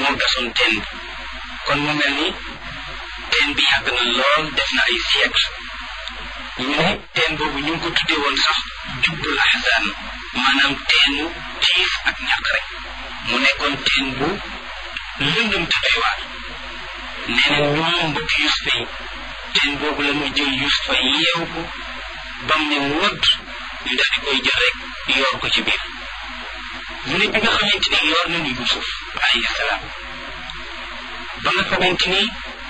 moo gasoon teen bi kon mu mel ni teen bi yàgg na lool def na ay siècle ñu ne teen boobu ñu ngi ko tuddee woon sax jubbul ahzan maanaam teenu tiif ak ñàkk rek mu nekkoon teen bu lëndëm te doy waar nee na ñoom mbokk Yusufa yi teen boobu la ñu jël Yusufa yeew ko bam ne wodd ñu daal di koy jël rek yoor ko ci biir mu ne bi nga xamante ni yoor nañu Yusuf alayhi salaam ba nga xamante ni